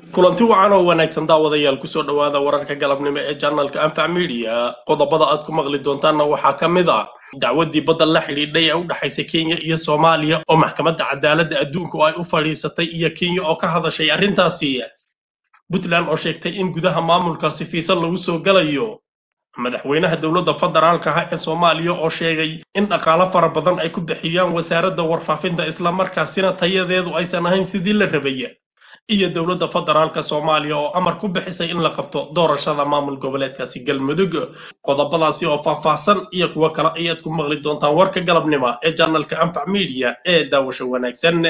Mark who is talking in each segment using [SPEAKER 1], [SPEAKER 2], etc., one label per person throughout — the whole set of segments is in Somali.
[SPEAKER 1] kulanti wacan oo wanaagsan daawadayaal kusoo dhowaada wararka galabnimo ee janalka anfac media qodobada aad ku maqli doontaanna waxaa ka mid a dacwadii badda la xidhiidhay ee u dhexaysa kenya iyo soomaaliya oo maxkamadda cadaaladda adduunku ay u fadhiisatay iyo kenya oo ka hadashay arrintaasi puntland oo sheegtay in gudaha maamulkaasi fiisa lagu soo galayo madaxweynaha dowladda federaalka ah ee soomaaliya oo sheegay in dhaqaalo fara badan ay ku bixiyaan wasaaradda warfaafinta islamarkaasina tayadeedu aysan ahayn sidii la rabay iyo dowladda federaalka soomaaliya oo amar ku bixisay in la qabto doorashada maamul goboleedkaasi galmudug qodobadaasi oo faahfaahsan iyo kuwo kale ayaad ku maqli doontaan warka galabnimo ee janalka anfac media ee daawasho wanaagsan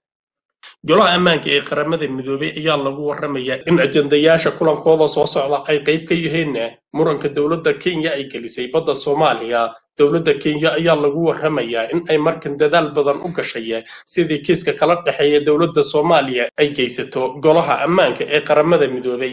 [SPEAKER 1] golaha ammaanka ee qaramada midoobay ayaa lagu warramayaa in ajandayaasha kulankooda soo socda ay qayb ka yihiin muranka dowladda kenya ay gelisay badda soomaaliya dowladda kenya ayaa lagu warramayaa in ay markan dadaal badan u gashay sidii kiiska kala dhexeeya dowladda soomaaliya ay geysato golaha ammaanka ee qaramada midoobay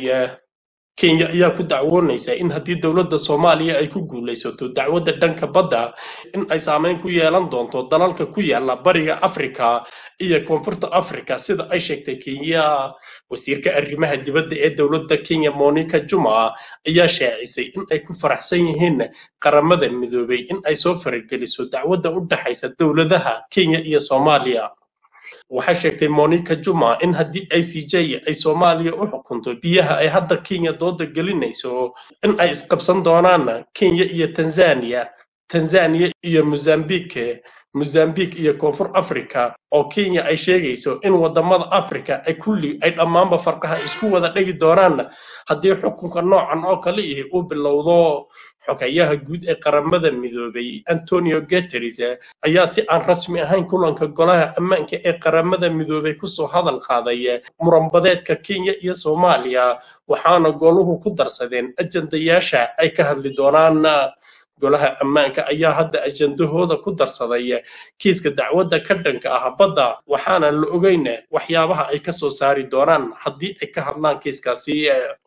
[SPEAKER 1] kenya ayaa ku dacwoonaysa in haddii dowladda soomaaliya ay ku guulaysato dacwadda dhanka badda in ay saameyn ku yeelan doonto dalalka ku yaala bariga afrika iyo koonfurta afrika sida ay sheegtay kenya wasiirka arrimaha dibadda ee dowladda kenya monica juma ayaa shaacisay in ay ku faraxsan yihiin qaramada midoobay in ay soo farageliso dacwadda u dhexaysa dowladaha kenya iyo soomaaliya waxay sheegtay monica juma in haddii i c j ay soomaaliya u xukunto biyaha ay hadda kenya dooda gelinayso in ay isqabsan doonaan kenya iyo tanzania tanzania iyo mozambique mozambique iyo koonfur africa oo kenya ay sheegayso in wadamada africa ay kulli ay dhammaanba farqaha isku wada dhegi doonaan haddii xukunka noocan oo kale ihi uu bilowdo xogayaha guud ee qaramada midoobay antonio guteres ayaa si aan rasmi ahayn kulanka golaha ammaanka ee qaramada midoobay kusoo hadal qaaday muranbadeedka kenya iyo soomaaliya waxaana goluhu ku darsadeen ajandayaasha ay ka hadli doonaan golaha ammaanka ayaa hadda ajandahooda ku darsaday kiiska dacwadda ka dhanka ah badda waxaana la ogeyn waxyaabaha ay kasoo saari doonaan haddii ay ka hadlaan kiiskaasi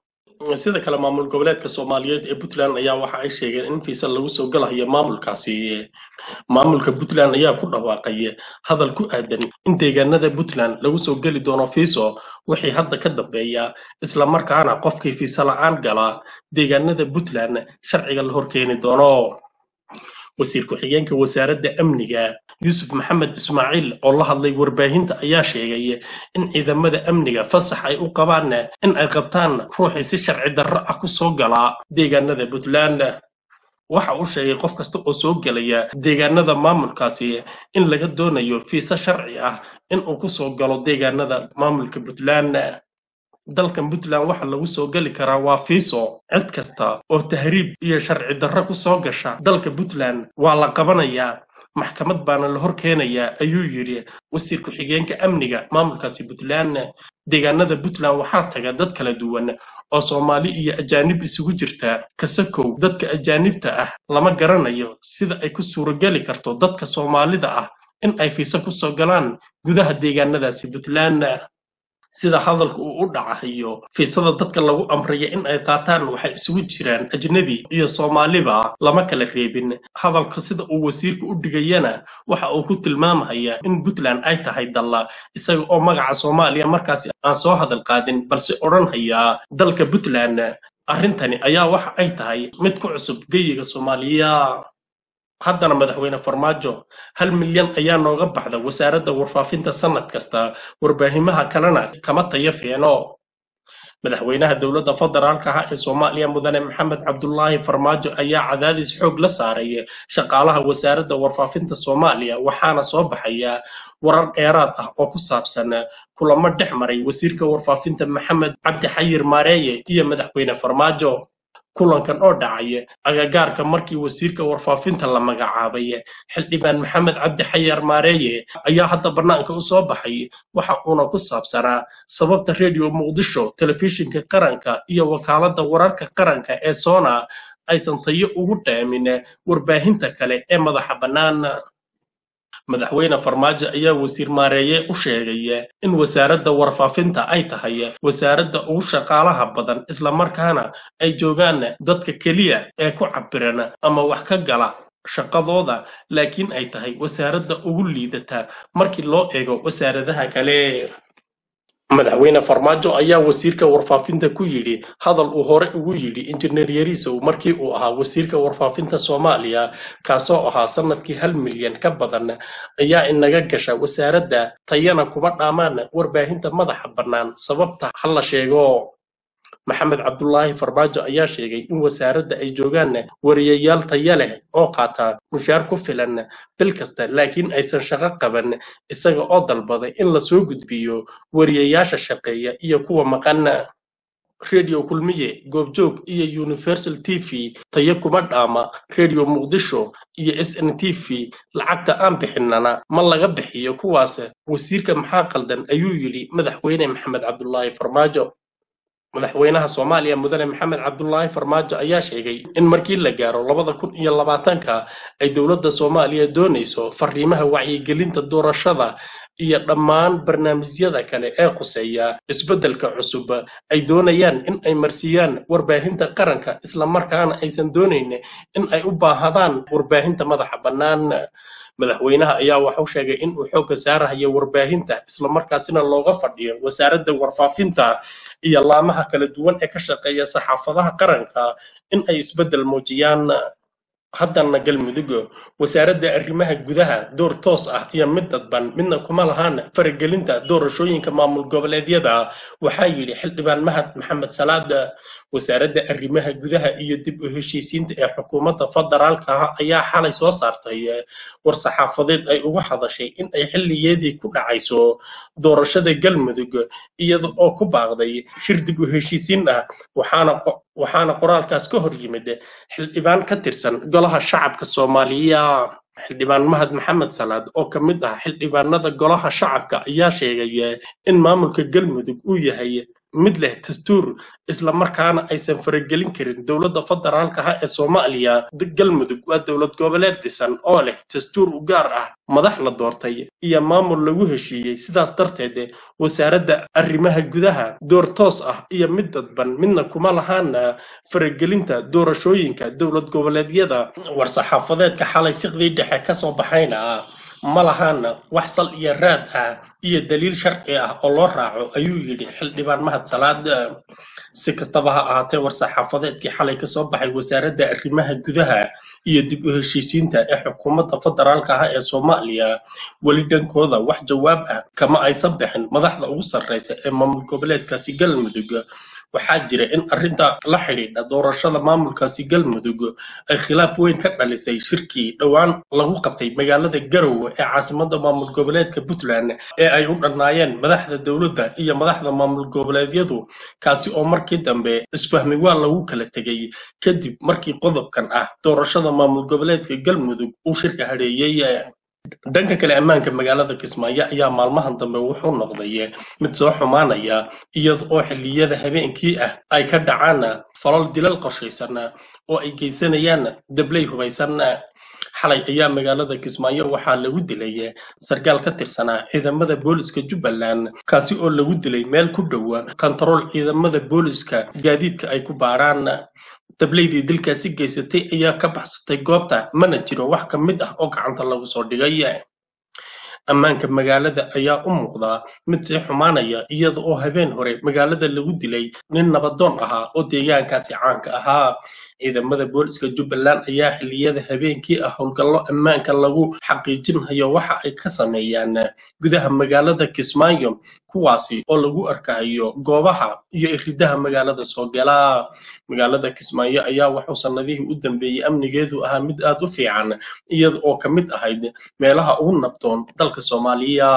[SPEAKER 1] sida kale maamul goboleedka soomaaliyeed ee puntland ayaa waxa ay sheegeen in fiisa lagu soo galayo maamulkaasi maamulka puntland ayaa ku dhawaaqay hadal ku aadan in deegaanada puntland lagu soo geli doono fiiso wixii hadda ka dambeeya islamarkaana qofkii fiisa la-aan gala deegaanada puntland sharciga la horkeeni doono wasiir ku-xigeenka wasaaradda amniga yuusuf maxamed ismaaciil oo la hadlay warbaahinta ayaa sheegay in ciidamada amniga fasax ay u qabaan in ay qabtaan ruuxii si sharci darro ah ku soo galaa deegaanada puntland waxa uu sheegay qof kasta oo soo gelaya deegaanada maamulkaasi in laga doonayo fiise sharci ah in uu ku soo galo deegaanada maamulka puntland dalkan puntland waxa lagu soo geli karaa waa fiiso cid kasta oo tahriib iyo sharci darro ku soo gasha dalka puntland waa la qabanayaa maxkamad baana la hor keenayaa ayuu yidhi wasiir ku-xigeenka amniga maamulkaasi puntland deegaanada puntland waxaa taga dad kala duwan oo soomaali iyo ajaanib isugu jirta kasakow dadka ajaanibta ah lama garanayo sida ay ku suurogeli karto dadka soomaalida ah in ay fiise ku soo galaan gudaha deegaanadaasi puntland sida hadalka uu u dhacayo fiisada dadka lagu amraya in ay qaataan waxay isugu jiraan ajnebi iyo soomaaliba lama kala reebin hadalka sida uu wasiirka u dhigayana waxa uu ku tilmaamaya in puntland ay tahay dalla isaga oo magaca soomaaliya markaasi aan soo hadal qaadin balse odhanhaya dalka puntland arrintani ayaa waxa ay tahay mid ku cusub geyiga soomaaliya haddana madaxweyne farmaajo hal milyan ayaa nooga baxda wasaaradda warfaafinta sannad kasta warbaahimaha kalena kama tayo fiicno madaxweynaha dowladda federaalka ah ee soomaaliya mudane maxamed cabdulaahi farmaajo ayaa cadaadis xoog la saaray shaqaalaha wasaaradda warfaafinta soomaaliya waxaana soo baxaya warar dheeraad ah oo ku saabsan kulamo dhex maray wasiirka warfaafinta maxamed cabdi xayir maareeye iyo madaxweyne farmaajo kulankan oo dhacay agagaarka markii wasiirka warfaafinta la magacaabay xildhibaan maxamed cabdi xayar maareeye ayaa hadda bannaanka u soo baxay waxa uuna ku saabsanaa sababta rediyo muqdisho telefishinka qaranka iyo wakaaladda wararka qaranka ee soona aysan tayo ugu dhaamin warbaahinta kale ee madaxa bannaan madaxweyne farmaajo ayaa wasiir maareeye u sheegay in wasaaradda warfaafinta ay tahay wasaaradda ugu shaqaalaha badan islamarkaana ay joogaan dadka keliya ee ku cabiran ama wax ka gala shaqadooda laakiin ay tahay wasaaradda ugu liidata markii loo eego wasaaradaha kale madaxweyne farmaajo ayaa wasiirka warfaafinta ku yidhi hadal uu hore ugu yidhi injineer yariisow markii uu ahaa wasiirka warfaafinta soomaaliya kaasoo ahaa sanadkii hal milyan ka badan ayaa inaga gasha wasaaradda tayana kuba dhaamaan warbaahinta madaxa bannaan sababta ha la sheego maxamed cabdulaahi farmaajo ayaa sheegay in wasaaradda ay joogaan wariyayaal taya leh oo qaata mushaar ku filan bil kasta laakiin aysan shaqo qaban isaga oo dalbaday in lasoo gudbiyo wariyayaasha shaqeeya iyo kuwa maqan redio kulmiye goobjoog iyo universal t v tayo kuma dhaama redio muqdisho iyo s n t v lacagta aan bixinana ma laga bixiyo kuwaas wasiirka maxaa qaldan ayuu yidhi madaxweyne maxamed cabdulaahi farmaajo madaxweynaha soomaaliya mudane maxamed cabdulaahi farmaajo ayaa sheegay in markii la gaaro labada kun iyo labaatanka ay dowladda soomaaliya doonayso fariimaha wacyigelinta doorashada iyo dhammaan barnaamijyada kale ee khuseeya isbeddelka cusub ay doonayaan in ay marsiiyaan warbaahinta qaranka islamarkaana aysan doonayn in ay u baahadaan warbaahinta madaxa bannaan madaxweynaha ayaa waxau sheegay in uu xoogga saarahayo warbaahinta islamarkaasina looga fadhiyo wasaaradda warfaafinta iyo laamaha kala duwan ee ka shaqeeya saxaafadaha qaranka in ay isbeddel muujiyaan haddana galmudug wasaaradda arrimaha gudaha door toos ah iyo mid dadban midna kuma lahaan faragelinta doorashooyinka maamul goboleedyada waxaa yidhi xildhibaan mahad maxamed salaad wasaaradda arrimaha gudaha iyo dib u heshiisiinta ee xukuumadda federaalka ah ayaa xalay soo saartay war saxaafadeed ay uga hadashay in ay xilligeedii ku dhacayso doorashada galmudug iyada oo ku baaqday shir dib u heshiisiin ah waxaana waxaana qoraalkaas ka hor yimid xildhibaan ka tirsan golaha shacabka soomaaliya xildhibaan mahad maxamed salaad oo ka mid ah xildhibaanada golaha shacabka ayaa sheegay in maamulka galmudug uu yahay mid leh dastuur islamarkaana aysan faragelin karin dowladda federaalka ah ee soomaaliya galmudug waa dowlad goboleed dhisan oo leh dastuur u gaar ah madax la doortay iyo maamul lagu heshiiyey sidaas darteed wasaaradda arrimaha gudaha door toos ah iyo mid dadban midna kuma lahaana faragelinta doorashooyinka dowlad goboleedyada war-saxaafadeedka xalay siqdii dhexe kasoo baxayna ma lahaana wax sal iyo raad ah iyo daliil sharci ah oo loo raaco ayuu yidhi xildhibaan mahad salaad si kastaba ha ahaatee war-saxaafadeedkii xalay kasoo baxay wasaaradda arrimaha gudaha iyo dib u heshiisiinta ee xukuumadda federaalka ah ee soomaaliya weli dhankooda wax jawaab ah kama aysan bixin madaxda ugu sarreysa ee maamul goboleedkaasi galmudug waxaa jira in arrinta la xidhiidha doorashada maamulkaasi galmudug ay khilaaf weyn ka dhalisay shirkii dhowaan lagu qabtay magaalada garowe ee caasimadda maamul goboleedka puntland ee ay u dhannaayeen madaxda dowladda iyo madaxda maamul goboleedyadu kaasi oo markii dambe isfahmi waa lagu kala tegay kadib markii qodobkan ah doorashada maamul goboleedka galmudug uu shirka hadheeyey dhanka kale ammaanka magaalada kismaayo ayaa maalmahan dambe wuxuu noqday mid soo xumaanaya iyada oo xilliyada habeenkii ah ay ka dhacaan falal dilal qorshaysan oo ay geysanayaan dabley hubaysan xalay ayaa magaalada kismaayo waxaa lagu dilay sarkaal ka tirsanaa ciidamada booliska jubbaland kaasi oo lagu dilay meel ku dhowa kontarool ciidamada booliska gaadiidka ay ku baaraan dableydii dilkaasi geysatay ayaa ka baxsatay goobta mana jiro wax ka mid ah oo gacanta lagu soo dhigay ammaanka magaalada ayaa u muuqdaa mid sii xumaanaya iyada oo habeen hore magaalada lagu dilay nin nabadoon ahaa oo deegaankaasi caanka ahaa ciidamada booliska jubbaland ayaa xilliyada habeenkii ah howlgallo ammaanka lagu xaqiijinhayo waxa ay ka sameeyaan gudaha magaalada kismaayo kuwaasi oo lagu arkayo goobaha iyo iridaha magaalada soo gala magaalada kismaayo ayaa waxuu sannadihii u dambeeyey amnigeedu ahaa mid aad u fiican iyada oo ka mid ahayd meelaha ugu nabdoon dalka soomaaliya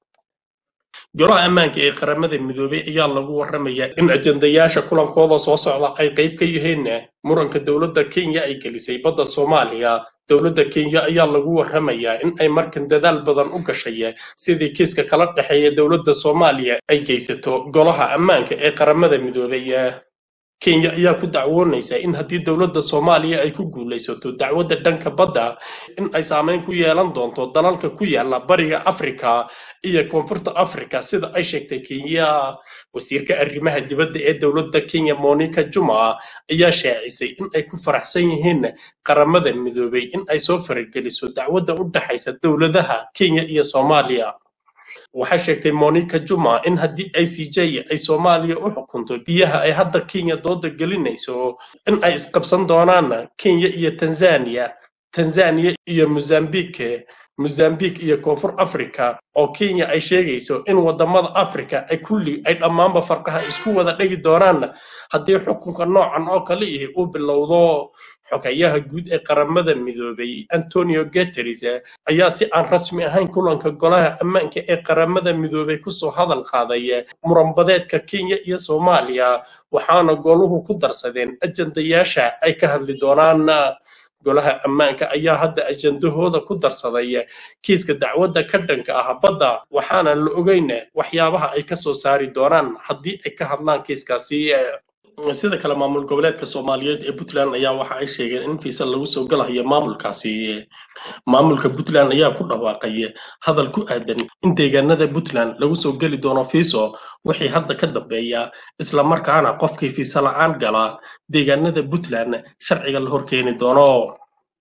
[SPEAKER 1] golaha ammaanka ee qaramada midoobay ayaa lagu warramayaa in ajandayaasha kulankooda soo socda ay qayb ka yihiin muranka dowladda kenya ay gelisay badda soomaaliya dowladda kenya ayaa lagu warramayaa in ay markan dadaal badan u gashay sidii kiiska kala dhexeeya dowladda soomaaliya ay geysato golaha ammaanka ee qaramada midoobay kenya ayaa ku dacwoonaysa in haddii dowladda soomaaliya ay ku guulaysato dacwadda dhanka badda in ay saameyn ku yeelan doonto dalalka ku yaala bariga afrika iyo koonfurta afrika sida ay sheegtay kenya wasiirka arrimaha dibadda ee dowladda kenya monica juma ayaa shaacisay in ay ku faraxsan yihiin qaramada midoobay in ay soo farageliso dacwadda u dhexaysa dowladaha kenya iyo soomaaliya waxay sheegtay monica juma in haddii i c j ay soomaaliya u xukunto biyaha ay hadda kenya dooda gelinayso in ay isqabsan doonaan kenya iyo tanzania tanzania iyo mozambique mozambique iyo koonfur africa oo kenya ay sheegayso in wadamada africa ay kulli ay dhammaanba farqaha isku wada dhegi doonaan haddii xukunka noocan oo kale ihi uu bilowdo xogayaha guud ee qaramada midoobay antonio guteres ayaa si aan rasmi ahayn kulanka golaha ammaanka ee qaramada midoobay kusoo hadal qaaday muranbadeedka kenya iyo soomaaliya waxaana goluhu ku darsadeen ajandayaasha ay ka hadli doonaan golaha ammaanka ayaa hadda ajandahooda ku darsaday kiiska dacwadda ka dhanka ah badda waxaana la ogeyn waxyaabaha ay ka soo saari doonaan haddii ay ka hadlaan kiiskaasi sida kale maamul goboleedka soomaaliyeed ee puntland ayaa waxa ay sheegeen in fiisa lagu soo galayo maamulkaasi maamulka puntland ayaa ku dhawaaqay hadal ku aadan in deegaanada puntland lagu soo geli doono fiiso wixii hadda ka dambeeya islamarkaana qofkii fiisa la-aan gala deegaanada puntland sharciga la horkeeni doono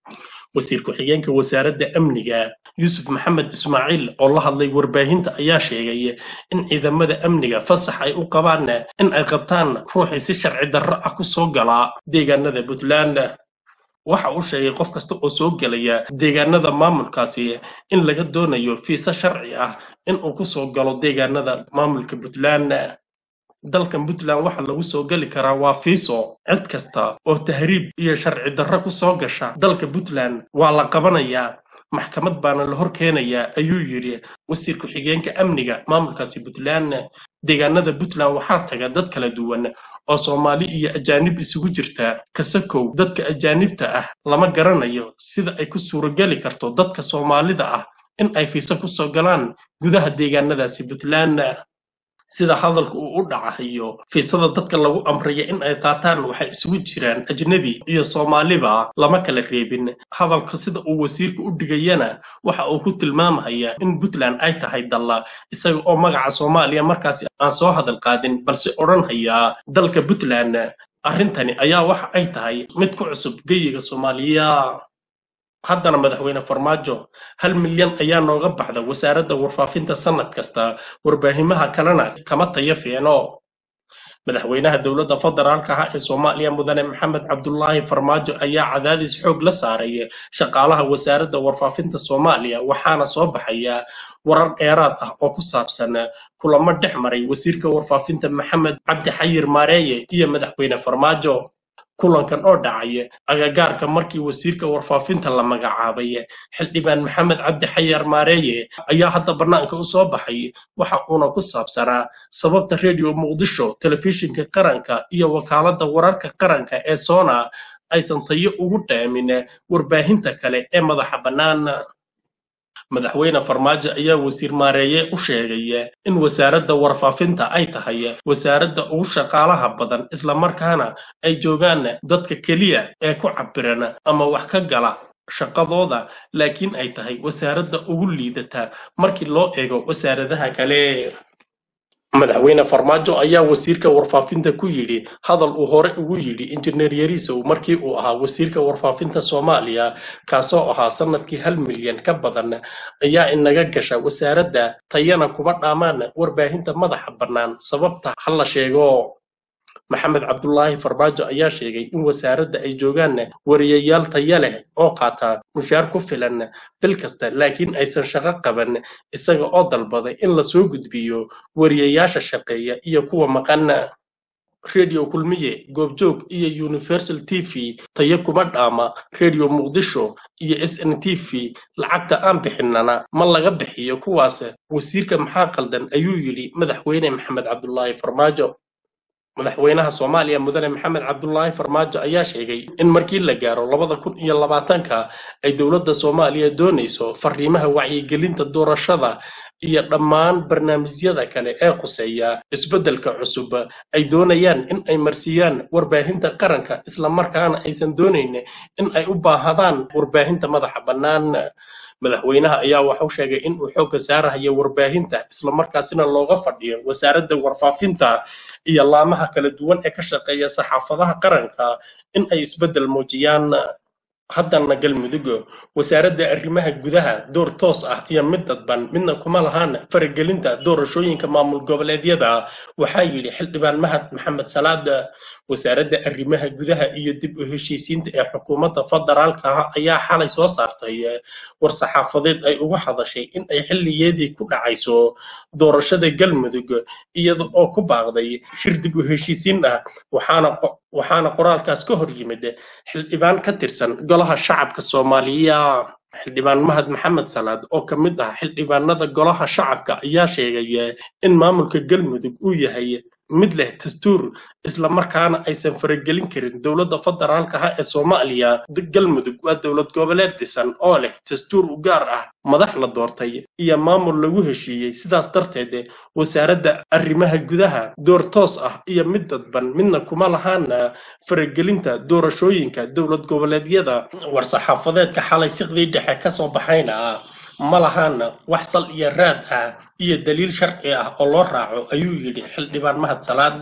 [SPEAKER 1] wasiir ku-xigeenka wasaaradda amniga yuusuf maxamed ismaaciil oo la hadlay warbaahinta ayaa sheegay in ciidamada amniga fasax ay u qabaan in ay qabtaan ruuxii si sharci darro ah ku soo galaa deegaanada puntland waxa uu sheegay qof kasta oo soo gelaya deegaanada maamulkaasi in laga doonayo fiise sharci ah in uu ku soo galo deegaanada maamulka puntland dalkan puntland waxa lagu soo geli karaa waa fiiso cid kasta oo tahriib iyo sharci darro ku soo gasha dalka puntland waa la qabanayaa maxkamad baana la hor keenayaa ayuu yidhi wasiir ku-xigeenka amniga maamulkaasi puntland deegaanada puntland waxaa taga dad kala duwan oo soomaali iyo ajaanib isugu jirta kasakow dadka ajaanibta ah lama garanayo sida ay ku suurogeli karto dadka soomaalida ah in ay fiise ku soo galaan gudaha deegaanadaasi puntland sida hadalka uu u dhacayo fiisada dadka lagu amraya in ay qaataan waxay isugu jiraan ajnebi iyo soomaaliba lama kala reebin hadalka sida uu wasiirka u dhigayana waxa uu ku tilmaamaya in puntland ay tahay dalla isaga oo magaca soomaaliya markaasi aan soo hadal qaadin balse odhanhaya dalka puntland arrintani ayaa waxa ay tahay mid ku cusub geyiga soomaaliya haddana madaxweyne farmaajo hal milyan ayaa nooga baxda wasaaradda warfaafinta sannad kasta warbaahimaha kalena kama tayo fiicno madaxweynaha dowladda federaalka ah ee soomaaliya mudane maxamed cabdulaahi farmaajo ayaa cadaadis xoog la saaray shaqaalaha wasaaradda warfaafinta soomaaliya waxaana soo baxaya warar dheeraad ah oo ku saabsan kulamo dhex maray wasiirka warfaafinta maxamed cabdi xayir maareeye iyo madaxweyne farmaajo kulankan oo dhacay agagaarka markii wasiirka warfaafinta la magacaabay xildhibaan maxamed cabdi xayar maareeye ayaa hadda bannaanka u soo baxay waxa uuna ku saabsanaa sababta redio muqdisho telefishinka qaranka iyo wakaaladda wararka qaranka ee soona aysan tayo ugu dhaamin warbaahinta kale ee madaxa bannaan madaxweyne farmaajo ayaa wasiir maareeye u sheegay in wasaaradda warfaafinta ay tahay wasaaradda ugu shaqaalaha badan islamarkaana ay joogaan dadka keliya ee ku cabiran ama wax ka gala shaqadooda laakiin ay tahay wasaaradda ugu liidata markii loo eego wasaaradaha kale madaxweyne farmaajo ayaa wasiirka warfaafinta ku yidhi hadal uu hore ugu yidhi injineer yariisow markii uu ahaa wasiirka warfaafinta soomaaliya kaasoo ahaa sanadkii hal milyan ka badan ayaa inaga gasha wasaaradda tayana kuba dhaamaan warbaahinta madaxa bannaan sababta ha la sheego maxamed cabdulaahi farmaajo ayaa sheegay in wasaaradda ay joogaan wariyayaal taya leh oo qaata mushaar ku filan bil kasta laakiin aysan shaqo qaban isaga oo dalbaday in lasoo gudbiyo wariyayaasha shaqeeya iyo kuwa maqan redio kulmiye goobjoog iyo universal t v tayo kuma dhaama redio muqdisho iyo s n t v lacagta aan bixinana ma laga bixiyo kuwaas wasiirka maxaa qaldan ayuu yidhi madaxweyne maxamed cabdulaahi farmaajo madaxweynaha soomaaliya mudane maxamed cabdulaahi farmaajo ayaa sheegay in markii la gaaro labada kun iyo labaatanka ay dowladda soomaaliya doonayso fariimaha wacyigelinta doorashada iyo dhammaan barnaamijyada kale ee khuseeya isbeddelka cusub ay doonayaan in ay marsiiyaan warbaahinta qaranka islamarkaana aysan doonayn in ay u baahadaan warbaahinta madaxa bannaan madaxweynaha ayaa waxau sheegay in uu xoogga saarahayo warbaahinta islamarkaasina looga fadhiyo wasaaradda warfaafinta iyo laamaha kala duwan ee ka shaqeeya saxaafadaha qaranka in ay isbeddel muujiyaan haddana galmudug wasaaradda arrimaha gudaha door toos ah iyo mid dadban midna kuma lahaan faragelinta doorashooyinka maamul goboleedyada waxaa yidhi xildhibaan mahad maxamed salaad wasaaradda arrimaha gudaha iyo dib u heshiisiinta ee xukuumadda federaalka ah ayaa xalay soo saartay war saxaafadeed ay uga hadashay in ay xilligeedii ku dhacayso doorashada galmudug iyada oo ku baaqday shir dib u heshiisiin ah waxaana waxaana qoraalkaas ka hor yimid xildhibaan ka tirsan golaha shacabka soomaaliya xildhibaan mahad maxamed salaad oo ka mid ah xildhibaanada golaha shacabka ayaa sheegay in maamulka galmudug uu yahay mid leh dastuur islamarkaana aysan faragelin karin dowladda federaalka ah ee soomaaliya galmudug waa dowlad goboleed dhisan oo leh dastuur u gaar ah madax la doortay iyo maamul lagu heshiiyey sidaas darteed wasaaradda arrimaha gudaha door toos ah iyo mid dadban midna kuma lahaana faragelinta doorashooyinka dowlad goboleedyada war-saxaafadeedka xalay siqdii dhexe kasoo baxayna ma lahaana wax sal iyo raad ah iyo daliil sharci ah oo loo raaco ayuu yidhi xildhibaan mahad salaad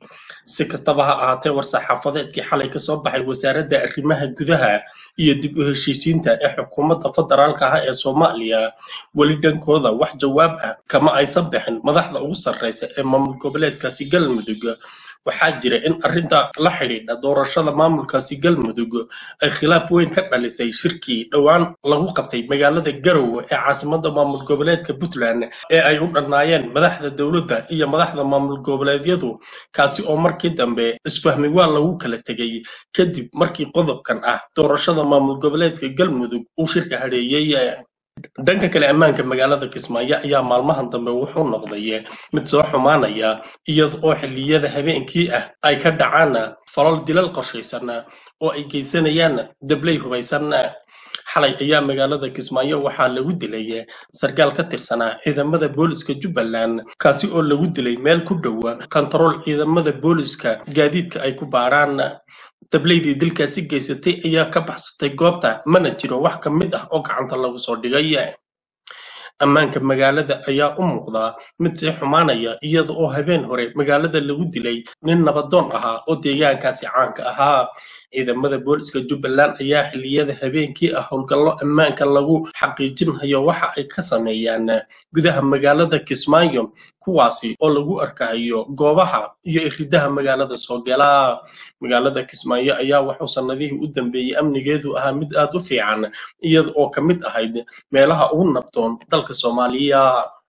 [SPEAKER 1] si kastaba ha ahaatee war-saxaafadeedkii xalay kasoo baxay wasaaradda arrimaha gudaha iyo dib u heshiisiinta ee xukuumadda federaalka ah ee soomaaliya weli dhankooda wax jawaab ah kama aysan bixin madaxda ugu sarreysa ee maamul goboleedkaasi galmudug waxaa jira in arrinta la xidhiidha doorashada maamulkaasi galmudug ay khilaaf weyn ka dhalisay shirkii dhowaan lagu qabtay magaalada garowe ee caasimadda maamul goboleedka puntland ee ay u dhannaayeen madaxda dowladda iyo madaxda maamul goboleedyadu kaasi oo markii dambe isfahmi waa lagu kala tegey kadib markii qodobkan ah doorashada maamul goboleedka galmudug uu shirka hadheeyey dhanka kale ammaanka magaalada kismaayo ayaa maalmahan dambe wuxuu noqday mid soo xumaanaya iyada oo xilliyada habeenkii ah ay ka dhacaan falal dilal qorshaysan oo ay geysanayaan dabley hubaysan xalay ayaa magaalada kismaayo waxaa lagu dilay sarkaal ka tirsanaa ciidamada booliska jubbaland kaasi oo lagu dilay meel ku dhowa kontarool ciidamada booliska gaadiidka ay ku baarhaan dableydii dilkaasi geysatay ayaa ka baxsatay goobta mana jiro wax ka mid ah oo gacanta lagu soo dhigay ammaanka magaalada ayaa u muuqdaa mid sii xumaanaya iyada oo habeen hore magaalada lagu dilay nin nabadoon ahaa oo deegaankaasi caanka ahaa ciidamada booliska jubbaland ayaa xilliyada habeenkii ah howlgallo ammaanka lagu xaqiijinhayo waxa ay ka sameeyaan gudaha magaalada kismaayo kuwaasi oo lagu arkahayo goobaha iyo iridaha magaalada soo gala magaalada kismaayo ayaa wuxuu sanadihii u dambeeyey amnigeedu ahaa mid aad u fiican iyada oo ka mid ahayd meelaha ugu nabdoon dalka soomaaliya